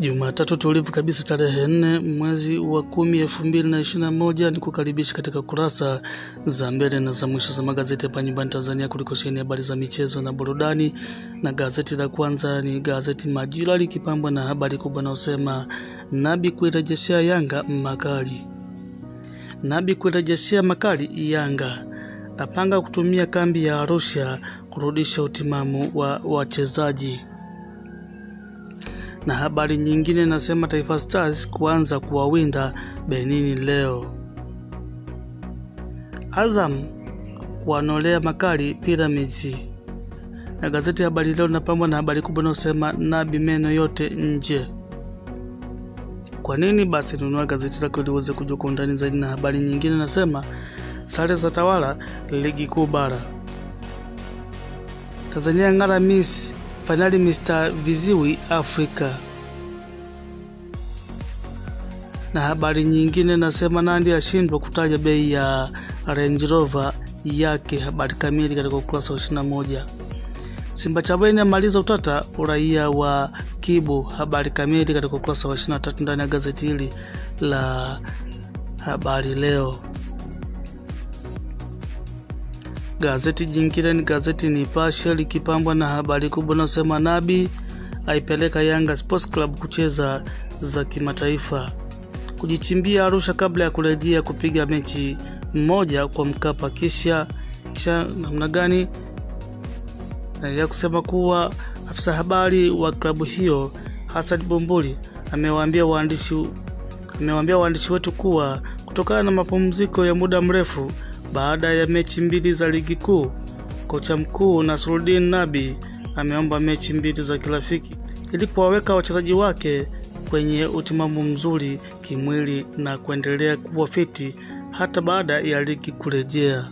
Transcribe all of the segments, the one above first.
Jumatatu tulivu kabisa tarehe nne mwezi wa kumi elfu mbili na ishirini na moja ni kukaribisha katika kurasa za mbele na za mwisho za magazeti hapa nyumbani Tanzania kuliko sheni habari za michezo na burudani, na gazeti la kwanza ni gazeti Majira likipambwa na habari kubwa inayosema Nabi kuirejeshea Yanga makali. Nabi kuirejeshea makali Yanga apanga kutumia kambi ya Arusha kurudisha utimamu wa wachezaji na habari nyingine inasema Taifa Stars kuanza kuwawinda Benini leo. Azam kuwanolea makali Pyramids. Na gazeti ya Habari Leo linapambwa na habari kubwa inayosema Nabi meno yote nje. Kwa nini? Basi nunua gazeti lako ili uweze kujua kwa undani zaidi. Na habari nyingine inasema sare za tawala ligi kuu bara. Tanzania ng'ara Miss fainali Mr Viziwi Afrika. Na habari nyingine nasema Nandi ashindwa kutaja bei ya Range Rover yake. Habari kamili katika ukurasa wa 21. Simba Chabweni amaliza utata uraia wa Kibu. Habari kamili katika ukurasa wa 23 ndani ya gazeti hili la Habari Leo. Gazeti jingine ni gazeti Nipashe likipambwa na habari kubwa inayosema Nabi aipeleka Yanga Sports Club kucheza za kimataifa, kujichimbia Arusha kabla ya kurejea kupiga mechi mmoja kwa Mkapa. Kisha kisha namna gani? Naendelea kusema kuwa afisa habari wa klabu hiyo Hassan Bumbuli amewaambia waandishi amewaambia waandishi wetu kuwa kutokana na mapumziko ya muda mrefu baada ya mechi mbili za ligi kuu, kocha mkuu Nasruddin Nabi ameomba mechi mbili za kirafiki ili kuwaweka wachezaji wake kwenye utimamu mzuri kimwili na kuendelea kuwa fiti hata baada ya ligi kurejea.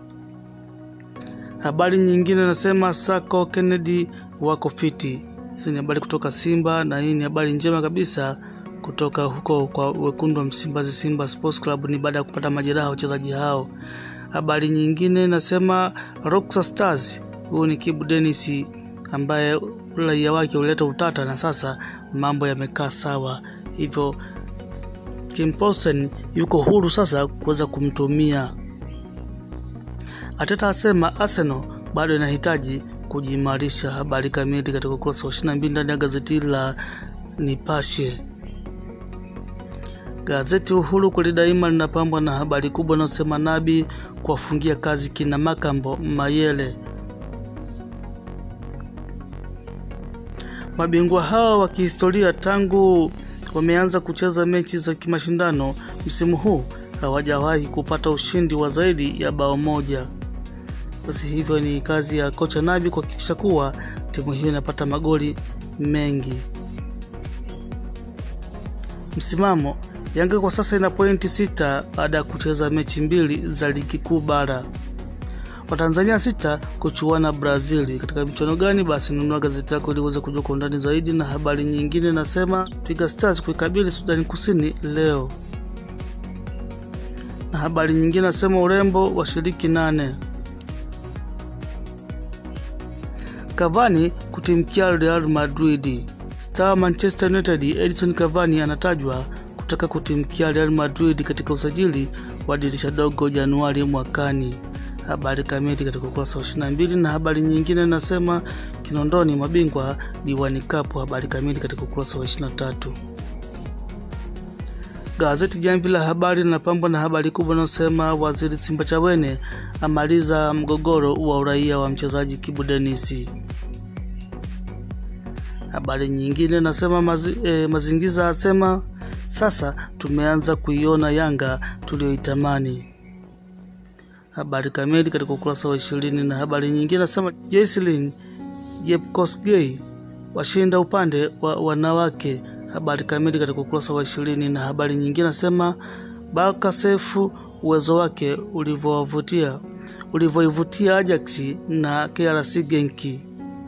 Habari nyingine nasema Sako Kennedy wako fiti. Hizi ni habari kutoka Simba na hii ni habari njema kabisa kutoka huko kwa wekundu wa Msimbazi, Simba Sports Club, ni baada ya kupata majeraha wachezaji hao. Habari nyingine inasema Roxa Stars, huyu ni Kibu Dennis ambaye raia wake ulileta utata na sasa mambo yamekaa sawa, hivyo Kim Poulsen yuko huru sasa kuweza kumtumia. Ateta asema Arsenal bado inahitaji kujiimarisha. Habari kamili katika ukurasa wa 22 ndani ya gazeti la Nipashe. Gazeti Uhuru kweli daima linapambwa na habari kubwa inayosema Nabi kuwafungia kazi kina Makambo Mayele. Mabingwa hao wa kihistoria tangu wameanza kucheza mechi za kimashindano msimu huu hawajawahi kupata ushindi wa zaidi ya bao moja. Basi hivyo ni kazi ya kocha Nabi kuhakikisha kuwa timu hiyo inapata magoli mengi. Msimamo Yanga kwa sasa ina pointi sita baada ya kucheza mechi mbili za ligi kuu bara. Watanzania sita kuchuana Brazili katika michuano gani? Basi nunua gazeti lako ili uweze kujua kwa undani zaidi. Na habari nyingine nasema Twiga Stars kuikabili Sudani Kusini leo. Na habari nyingine nasema urembo washiriki nane. Cavani kutimkia Real Madrid. Star Manchester United Edison Cavani anatajwa kutaka kutimkia Real Madrid katika usajili wa dirisha dogo Januari mwakani. Habari kamili katika ukurasa wa 22. Na habari nyingine nasema Kinondoni mabingwa Diwani Cup. Habari kamili katika ukurasa wa 23. Gazeti Jamvi la Habari linapambwa na habari kubwa inayosema Waziri Simba Chawene amaliza mgogoro wa uraia wa mchezaji Kibu Dennis. Habari nyingine nasema mazi, eh, Mazingiza asema sasa tumeanza kuiona Yanga tuliyoitamani. Habari kamili katika ukurasa wa ishirini. Na habari nyingine nasema Jaislin Jepkosgei washinda upande wa wanawake. Habari kamili katika ukurasa wa ishirini. Na habari nyingine nasema Baraka Sefu uwezo wake ulivyowavutia ulivyoivutia Ajax na KRC Genki.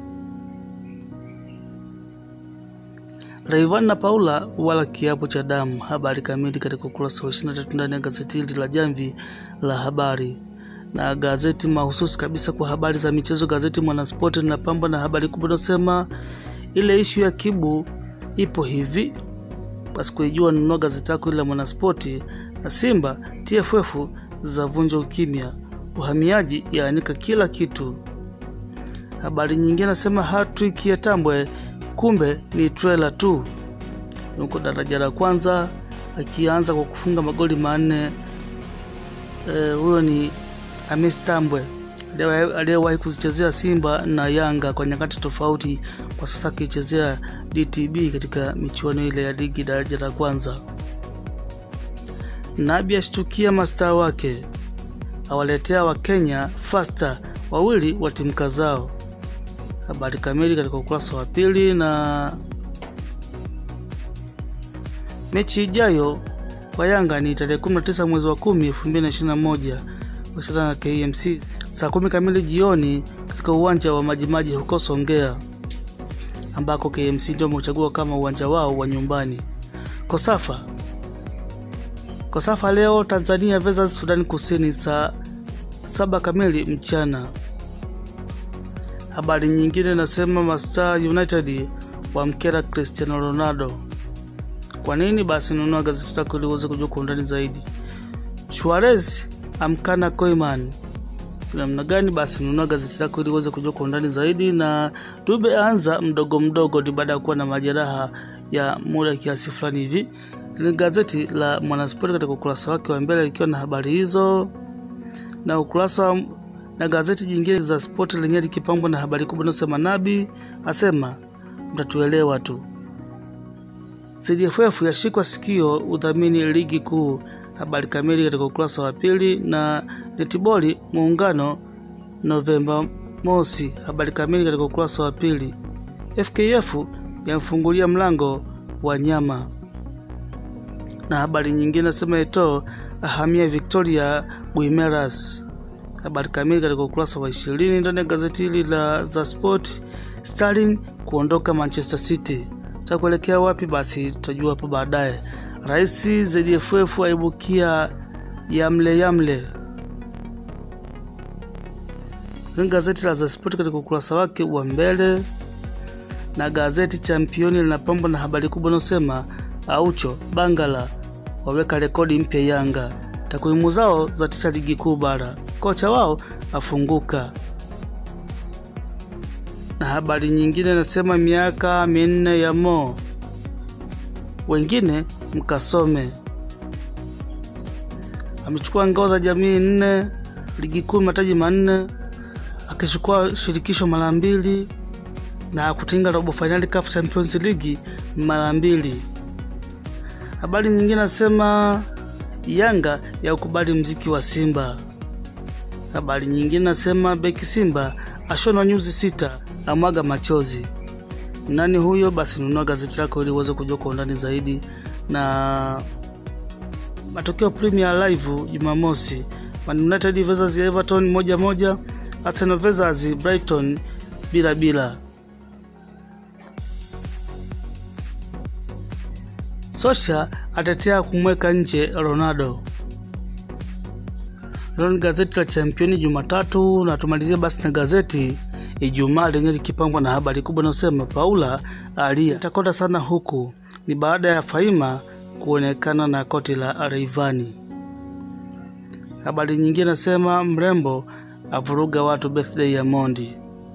Rayvanny na Paula wala kiapo cha damu. Habari kamili katika ukurasa wa 23 ndani ya gazeti hili la Jamvi la Habari. Na gazeti mahususi kabisa kwa habari za michezo, gazeti Mwanaspoti linapambwa na habari kubwa inayosema ile ishu ya Kibu ipo hivi basi kuijua nunua gazeti lako ile la mwanaspoti na simba tff za vunja ukimya uhamiaji yaanika kila kitu habari nyingine nasema hatrik ya tambwe kumbe ni trela tu yuko daraja la kwanza akianza kwa kufunga magoli manne huyo e, ni Hamis Tambwe aliyewahi kuzichezea Simba na Yanga kwa nyakati tofauti, kwa sasa akichezea DTB katika michuano ile ya ligi daraja la kwanza. Nabi ashtukia mastaa wake, awaletea Wakenya fasta wawili wa timu zao. Habari kamili katika ukurasa wa pili. Na mechi ijayo kwa Yanga ni tarehe 19 mwezi wa 10 2021 wacheza na KMC saa kumi kamili jioni katika uwanja wa Majimaji huko Songea, ambako KMC ndio wamechagua kama uwanja wao wa nyumbani. Kosafa Kosafa leo Tanzania versus Sudan Kusini saa saba kamili mchana. Habari nyingine nasema Mastar United wamkera Cristiano Ronaldo. Kwa nini? Basi nunua gazeti lako ili uweze kujua kwa undani zaidi. Suarez amkana Koeman namna gani? Basi nunua gazeti lako ili uweze kujua kwa undani zaidi. Na Dube anza mdogo mdogo, ni baada ya kuwa na majeraha ya muda kiasi fulani hivi. Ni gazeti la Mwanaspoti katika ukurasa wake wa mbele likiwa na habari hizo, na ukurasa na gazeti jingine za spoti lenyewe likipambwa na habari kubwa inayosema Nabi asema mtatuelewa tu. CDFF yashikwa sikio udhamini ligi kuu habari kamili katika ukurasa wa pili. Na netiboli muungano Novemba mosi, habari kamili katika ukurasa wa pili. FKF yamfungulia mlango wa nyama, na habari nyingine nasema Eto'o ahamia Victoria Guimeras, habari kamili katika ukurasa wa ishirini ndani ya gazeti hili la za Sport. Sterling kuondoka Manchester City, takuelekea wapi? Basi tutajua hapo baadaye. Rais ZFF aibukia yamle yamle. Gazeti la The Sport katika ukurasa wake wa mbele, na gazeti Championi linapambwa na habari kubwa inayosema Aucho Bangala waweka rekodi mpya Yanga, takwimu zao za tisa ligi kuu bara, kocha wao afunguka. Na habari nyingine nasema miaka minne ya Mo wengine mkasome. Amechukua ngao za jamii nne, ligi kuu mataji manne, akichukua shirikisho mara mbili na kutinga robo fainali CAF Champions League mara mbili. Habari nyingine nasema Yanga ya ukubali mziki wa Simba. Habari nyingine nasema beki Simba ashonwa nyuzi sita, amwaga machozi. Nani huyo? Basi nunua gazeti lako ili uweze kujua kwa undani zaidi. Na matokeo Premier Live Jumamosi, Man United versus Everton moja moja, Arsenal versus Brighton bila bila. Sosha atetea kumweka nje Ronaldo. Hilo ni gazeti la Championi Jumatatu, na tumalizie basi na gazeti Ijumaa lenyewe likipangwa na habari kubwa inayosema Paula alia itakonda sana huku ni baada ya Faima kuonekana na koti la Rayvanny. Habari nyingine nasema mrembo avuruga watu birthday ya Mondi.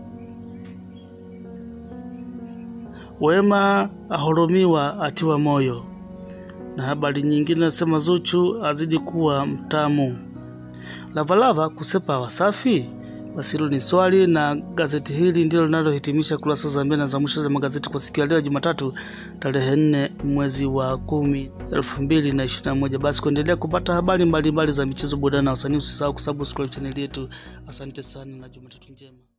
Wema ahurumiwa atiwa moyo. Na habari nyingine nasema Zuchu azidi kuwa mtamu. Lavalava kusepa Wasafi. Basi hilo ni swali, na gazeti hili ndilo linalohitimisha kurasa za mbele na za mwisho za magazeti kwa siku ya leo Jumatatu tarehe nne mwezi wa kumi elfu mbili na ishirini na moja. Basi kuendelea kupata habari mbalimbali za michezo, burudani na wasanii, usisahau kusubscribe chaneli yetu. Asante sana na Jumatatu njema.